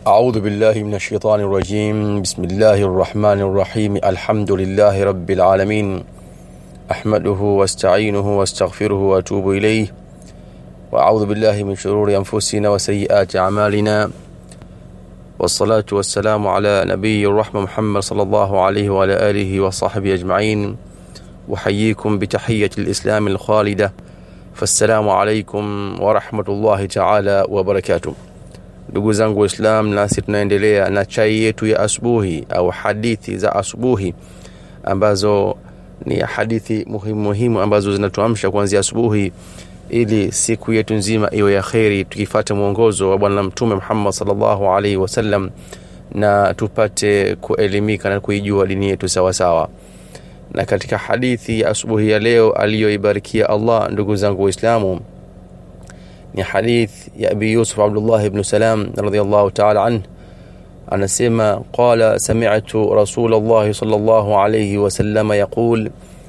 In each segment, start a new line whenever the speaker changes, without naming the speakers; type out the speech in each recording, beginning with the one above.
أعوذ بالله من الشيطان الرجيم بسم الله الرحمن الرحيم الحمد لله رب العالمين أحمده واستعينه واستغفره وأتوب إليه وأعوذ بالله من شرور أنفسنا وسيئات أعمالنا والصلاة والسلام على نبي الرحمة محمد صلى الله عليه وعلى آله وصحبه أجمعين وحييكم بتحية الإسلام الخالدة فالسلام عليكم ورحمة الله تعالى وبركاته ndugu zangu waislam nasi tunaendelea na chai yetu ya asubuhi au hadithi za asubuhi ambazo ni hadithi muhimu muhimu ambazo zinatuamsha kuanzia asubuhi ili siku yetu nzima iwe ya kheri tukifata mwongozo wa bwana mtume muhammad salllahu alaihi wasallam na tupate kuelimika na kuijua dini yetu sawasawa na katika hadithi ya asubuhi ya leo aliyoibarikia allah ndugu zangu waislamu ni hadith ya abi yusuf abdullah ibn salam radiallahu taala anh anasema qala samitu rasul llahi sal llahu alaihi wasalama yaqul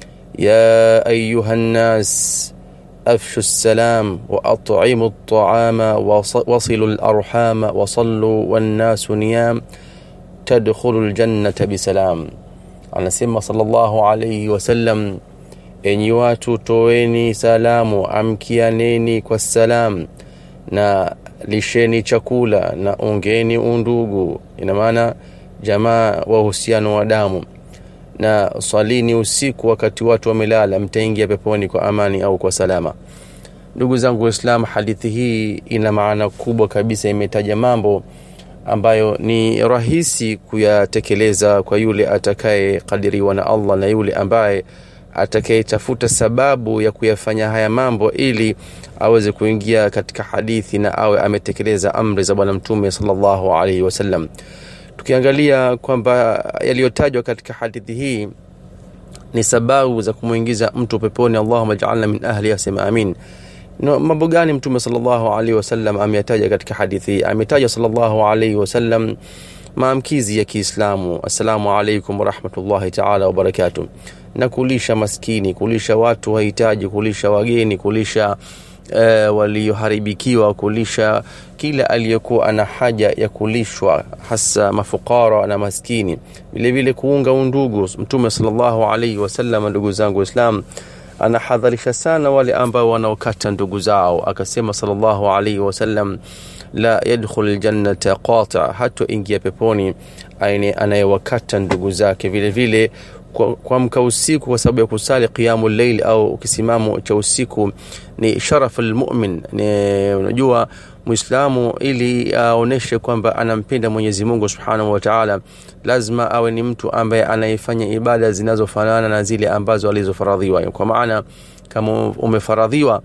ya ayuha nnas أفشوا السلام وأطعموا الطعام وصلوا الأرحام وصلوا والناس نيام تدخلوا الجنة بسلام anasema sallallahu alaihi wasallam enyi watu toweni salamu amkianeni kwa salam na lisheni chakula na ongeni undugu ina maana jamaa wa uhusiano wa damu na swalini usiku wakati watu wamelala mtaingia peponi kwa amani au kwa salama ndugu zangu waislam hadithi hii ina maana kubwa kabisa imetaja mambo ambayo ni rahisi kuyatekeleza kwa yule atakayekadiriwa na allah na yule ambaye atakayetafuta sababu ya kuyafanya haya mambo ili aweze kuingia katika hadithi na awe ametekeleza amri za bwana mtume salllahu alaihi wasallam tukiangalia kwamba yaliyotajwa katika hadithi hii ni sababu za kumwingiza mtu peponi allahuma jaalna min ahli asema amin no, mambo gani mtume salllahu alaihi wasallam ameyataja katika hadithi hii ametaja salllahu alaihi wasallam maamkizi ya kiislamu assalamu alaikum warahmatullahi taala wabarakatuh na kulisha maskini kulisha watu wahitaji kulisha wageni kulisha e, walioharibikiwa kulisha kila aliyekuwa ana haja ya kulishwa hasa mafukara na maskini vilevile kuunga undugu mtume salllahu alaihi wasallam ndugu zangu waislam anahadharisha sana wale ambao wanaokata ndugu zao akasema salllahu alaihi wasallam la yadkhul ljannata qati hatoingia peponi aine anayewakata ndugu zake vile vile kuamka usiku kwa sababu ya kusali qiyamu llail au kisimamo cha usiku ni sharafu lmumin unajua mwislamu ili aoneshe kwamba anampenda mwenyezi mungu subhanahu wataala lazima awe ni mtu ambaye anayefanya ibada zinazofanana na zile ambazo alizofaradhiwa kwa maana kama umefaradhiwa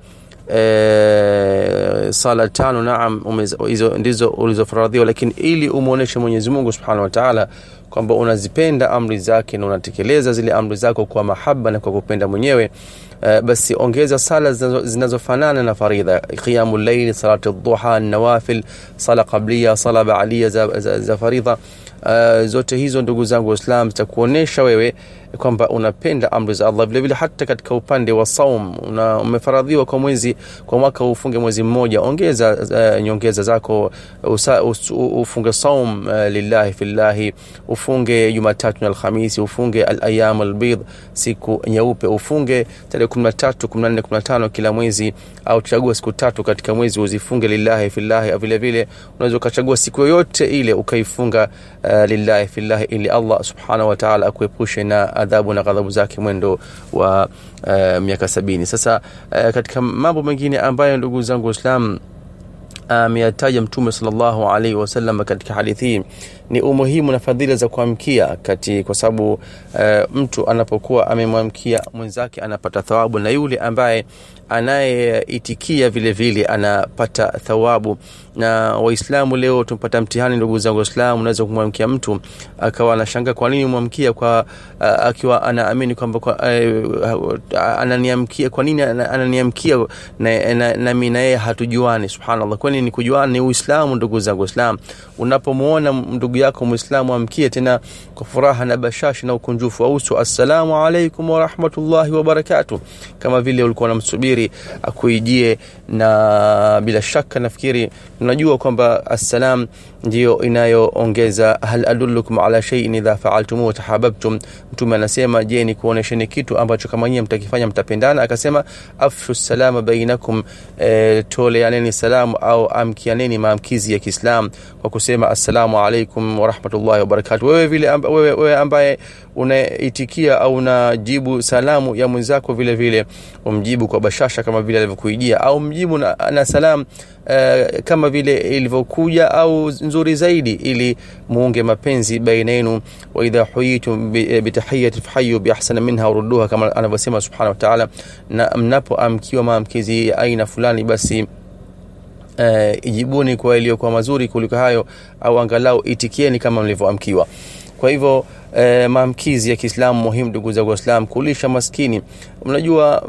e, sala tano naam hizo ndizo ulizofaradhiwa lakini ili umwonyeshe mwenyezi mungu subhanahu wataala kwamba unazipenda amri zake na unatekeleza zile amri zako kwa mahaba na kwa kupenda mwenyewe uh, basi ongeza sala zinazofanana na faridha qiyamu llaili salati duha nawafil sala qablia sala baadia za, za, za faridha uh, zote hizo ndugu zangu waislam zitakuonyesha wewe kwamba unapenda amri za allah vilevile hata katika upande wa saum una, umefaradhiwa kwa mwezi kwa mwaka ufunge mwezi mmoja ongeza uh, nyongeza zako usa, us, ufunge saum uh, lillahi fillahi ufunge jumatatu na alhamisi ufunge alayam albid siku nyeupe ufunge tarehe kumi na tatu kumi na nne kumi na tano kila mwezi au chagua siku tatu katika mwezi uzifunge lillahi fillahi vile vile unaweza ukachagua siku yoyote ile ukaifunga uh, lillahi fillahi ili allah subhanahu wataala akuepushe na adhabu na ghadhabu zake mwendo wa uh, miaka sabini sasa uh, katika mambo mengine ambayo ndugu zangu waislam ameyataja uh, mtume salllahu alaihi wasallam katika hadithi hii ni umuhimu na fadhila za kuamkia kati kwa sababu uh, mtu anapokuwa amemwamkia mwenzake anapata thawabu na yule ambaye anayeitikia vile vile anapata thawabu na waislamu leo tumpata mtihani ndugu zangu waislamu unaweza kumwamkia mtu akawa anashanga kwa nini umwamkia kwa uh, akiwa anaamini kwamba uh, ananiamkia kwa nini ananiamkia na, na, nami na yeye hatujuani subhanallah kwani ni kujuana ni uislamu ndugu zangu waislamu unapomwona ndugu yako mwislamu amkie tena kwa furaha na bashashi na ukunjufu wa uso assalamu alaikum warahmatullahi wabarakatuh kama vile ulikuwa unamsubiri akuijie na bila shaka nafikiri tunajua kwamba assalam ndiyo inayoongeza hal adullukum ala shay'in idha fa'altum tahabbtum mtume anasema je ni kuonesheni kitu ambacho kama nyinyi mtakifanya mtapendana akasema afshu salama bainakum e, toleaneni salamu au amkianeni maamkizi ya Kiislam kwa kusema assalamu alaikum wa rahmatullahi wa barakatuh wewe vile amba, wewe, wewe ambaye unaitikia au unajibu salamu ya mwenzako vile vile umjibu kwa bashasha kama vile alivyokuijia au mjibu na, na salam uh, kama vile ilivyokuja au nzuri zaidi ili muunge mapenzi baina yenu wa idha huyitum bitahiyati fahayu biahsana minha urudduha kama anavyosema subhanahu wa ta'ala na mnapoamkiwa maamkizi ya aina fulani basi uh, ijibuni kwa iliyokuwa mazuri kuliko hayo au angalau itikieni kama mlivyoamkiwa kwa hivyo e, maamkizi ya Kiislamu muhimu ndugu zangu Waislamu kulisha maskini unajua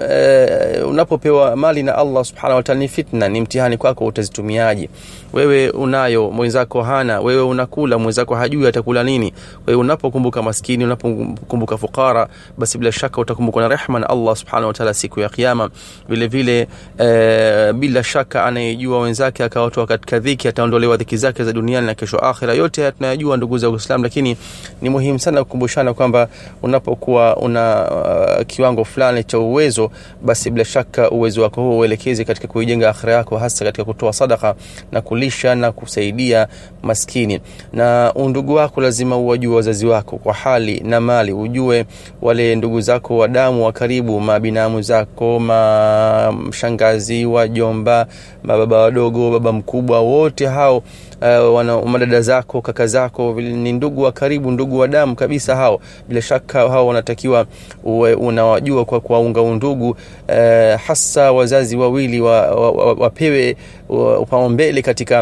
e, unapopewa mali na Allah subhanahu wa ta'ala ni fitna ni mtihani kwako utazitumiaje wewe unayo mwenzako hana wewe unakula mwenzako hajui atakula nini wewe unapokumbuka maskini unapokumbuka fukara basi bila shaka utakumbukwa na rehma na Allah subhanahu wa ta'ala siku ya kiyama vile vile e, bila shaka anayejua wenzake akawatoa katika dhiki ataondolewa dhiki zake za duniani na kesho akhira yote haya tunayajua ndugu za Uislamu lakini ni muhimu sana kukumbushana kwamba unapokuwa una uh, kiwango fulani cha uwezo basi bila shaka uwezo wako huo uelekeze katika kuijenga akhira yako hasa katika kutoa sadaka na kulisha na kusaidia maskini na undugu wako lazima uwajue wazazi wako kwa hali na mali ujue wale ndugu zako wa damu wa karibu mabinamu zako mashangazi wajomba mababa wadogo baba mkubwa wote hao uh, wana madada zako kaka zako ni ndugu wa karibu ndugu wa damu kabisa hao bila shaka hao wanatakiwa uwe unawajua kwa kuwaunga undugu uh, hasa wazazi wawili wapewe wa, wa, wa upaumbele katika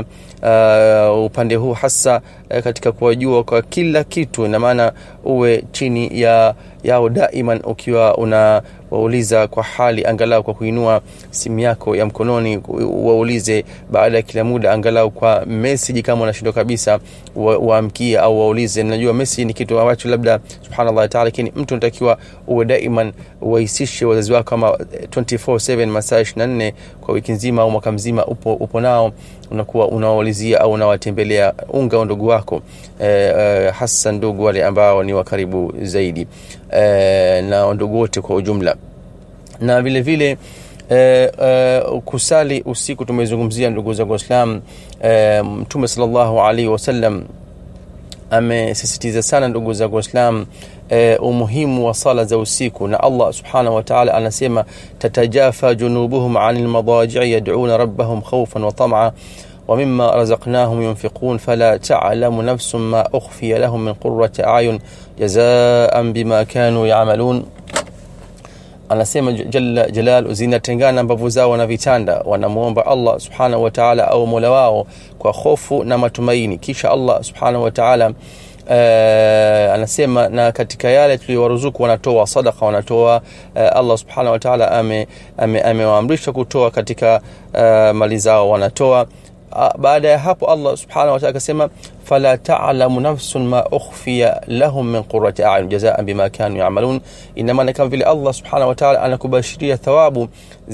uh, upande huu hasa uh, katika kuwajua kwa kila kitu na maana uwe chini ya yao daiman ukiwa una wauliza kwa hali angalau kwa kuinua simu yako ya mkononi waulize baada ya kila muda angalau kwa message kama unashindwa kabisa waamkie au waulize najua message ni kitu ambacho labda subhanallah taala lakini mtu anatakiwa uwe daiman wahisishe wazazi wako kama 24/7 masaa 24 kwa wiki nzima au mwaka mzima upo, upo nao unakuwa unawaulizia au unawatembelea unga ndugu wako eh, eh, hasa ndugu wale ambao ni wa karibu zaidi eh, na ndugu wote kwa ujumla na vile vile eh, eh, kusali usiku tumezungumzia ndugu zangu waislam eh, mtume salllahu alaihi wasallam amesisitiza sana ndugu zangu waislam e, umuhimu wa sala za usiku na Allah subhanahu wa ta'ala anasema tatajafa junubuhum anil madaji'i yad'una rabbahum khawfan wa tam'a ومما رزقناهم ينفقون فلا تعلم نفس ما أخفي لهم من قرة أعين جزاء بما كانوا يعملون anasema jalla jalal zinatengana mbavu zao na vitanda wanamwomba allah subhanahu wa taala au mola wao kwa hofu na matumaini kisha allah subhanahu wa taala uh, anasema na katika yale tuliyowaruzuku wanatoa sadaka wanatoa uh, allah subhanahu wa taala amewaamrisha ame, ame kutoa katika uh, mali zao wanatoa baada ya hapo allah subhanahu wataala akasema fala talamu nafsun ma ukhfiya lahum min qurati ayun jazaan bima kanu yamalun inamaana kama vile allah subhanahu wataala anakubashiria thawabu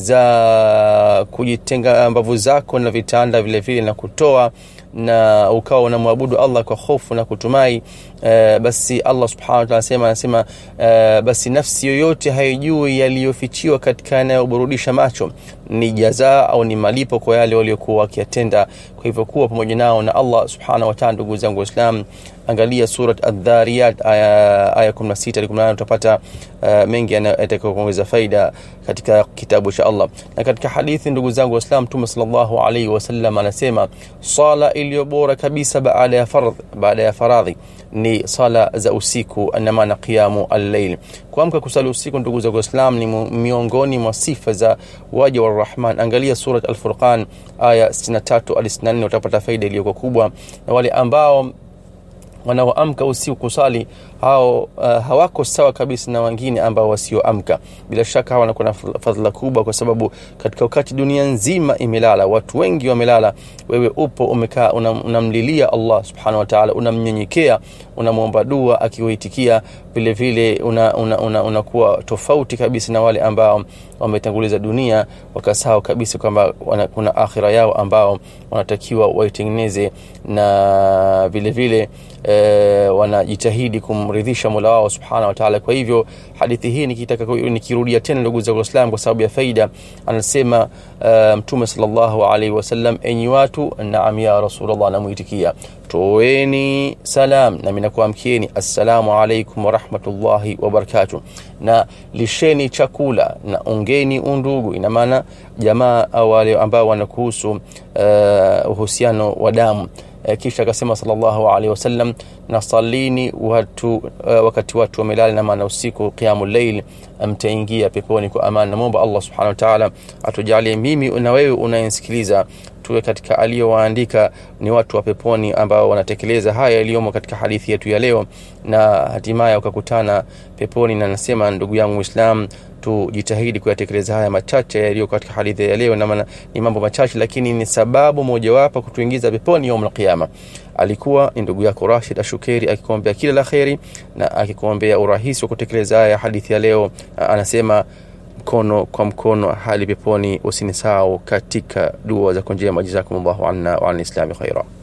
za kujitenga mbavu zako na vitanda vile vile na kutoa na ukawa unamwabudu allah kwa hofu na kutumai uh, basi allah subhanahu wataala anasema anasema uh, basi nafsi yoyote haijui yaliyofichiwa katika yanayoburudisha macho ni jazaa au ni malipo kwa yale waliokuwa wakiyatenda kwa hivyo kuwa pamoja nao na allah subhanahu wataala ndugu zangu waislam angalia surat adhariyat aya, aya 16 18 utapata uh, mengi yatakayo kuongeza faida katika kitabu cha allah na katika hadithi ndugu zangu waislam mtume salllahu alaihi wasallam anasema sala iliyo bora kabisa baada ya fardh baada ya faradhi ni sala za usiku na maana qiyamu allail kuamka kusali usiku ndugu zangu waislam ni miongoni mwa sifa za waja wa rahman angalia surat alfurqan aya 63 hadi 64 utapata faida iliyokuwa kubwa na wale ambao wanaoamka usiku kusali hao uh, hawako sawa kabisa na wengine ambao wasioamka bila shaka hawa wanakuwa na fadhila kubwa kwa sababu katika wakati dunia nzima imelala watu wengi wamelala wewe upo umekaa unamlilia una allah subhanahu wataala unamnyenyekea unamwomba dua akiwaitikia vile vile unakuwa una, una, una tofauti kabisa na wale ambao wametanguliza dunia wakasahau kabisa kwamba kuna akhira yao ambao wanatakiwa waitengeneze na vile vile e, wanajitahidi kumridhisha mola wao subhanahu wataala kwa hivyo hadithi hii nikitaka nikirudia tena ndugu za uislam kwa sababu ya faida anasema uh, mtume salllahu alaihi wasallam enyi watu naam ya rasulllah anamuitikia toeni salam nami nakuamkieni assalamu alaikum warahmatullahi wabarakatuh na lisheni chakula na ungeni undugu ina maana jamaa au wale ambao wanakuhusu uh, uhusiano wa damu uh, kisha akasema salllahu alaihi wasallam na salini watu uh, wakati watu wamelala na maana usiku qiamu llail mtaingia peponi kwa amani namwomba allah subhanahu wataala atujalie mimi na wewe unayensikiliza tuwe katika aliyowaandika ni watu wa peponi ambao wanatekeleza haya yaliyomo katika hadithi yetu ya leo na hatimaye ukakutana peponi na nasema ndugu yangu mwislam tujitahidi kuyatekeleza haya machache yaliyo katika hadithi ya leo namana ni mambo machache lakini ni sababu mojawapo kutuingiza peponi yaum alqiyama alikuwa ni ndugu yako rashid ashukeri akikuombea kila la kheri na akikuombea urahisi wa kutekeleza haya hadithi ya leo anasema mkono kwa mkono hali peponi usinisahau katika dua za kunjema jazakumllahu anna wa an lislami khaira